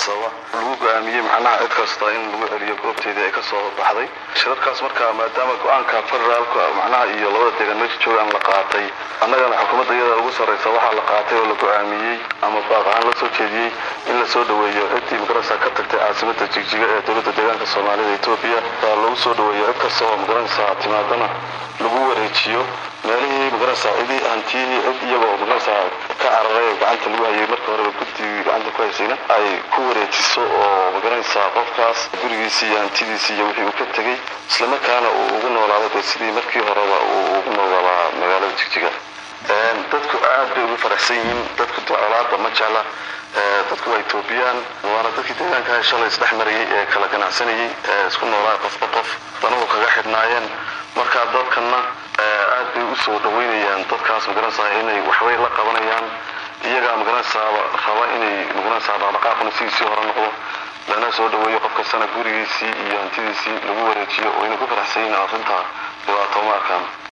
sababa lagu go-aamiyey macnaha cid kasta in lagu celiyo goobteedii ay ka soo baxday shirarkaas marka maadaama go-aanka federaalka macnaha iyo labada deegaan meesha joogaan la qaatay annagana xukuumadda iyada ugu sarraysa waxaa la qaatay oo la go-aamiyey ama baaq ahaan la soo jeediyey in la soo dhoweeyo ciddii magaranaysa ka tagtay caasimadda jigjiga ee dowladda deegaanka soomaalida etoobiya baa lagu soo dhoweeyo cid kasta oo magaranaysa timaadana lagu wareejiyo meelihii magaranaysa cidii hantiyihii cid iyagoo magaranaysa ka cararay oo gacanta lagu hayay marka horeba guddigii gacanta ku haysayna ay ku wareejiso oo magaranaysa qofkaas gurigiisii iyo hantidiisii iyo wixii uu ka tegey islamarkaana uu ugu noolaado dee sidii markii horeba uu ugu noolaa magaalada jigjiga dadku aad bay ugu faraxsan yihiin dadku colaada ma jecla dadku waa etoobiyaan waana dadkii deegaanka shalay isdhex marayay ee kala ganacsanayay ee isku noolaa qofba qof danuhu kaga xidhnaayeen marka dadkana aad bay u soo dhaweynayaan dadkaas magaranaysaa inay waxbay la qabanayaan iyagaa magaranaysaa raba inay magaranaysaa dhaqdhaqaaquna sidiisii hore noqdo lana soo dhaweeyo qof kastana gurigiisii iyo hantidiisii lagu wareejiyo oo inay ku faraxsan yihiin arrintaa dhibaato ma arkaan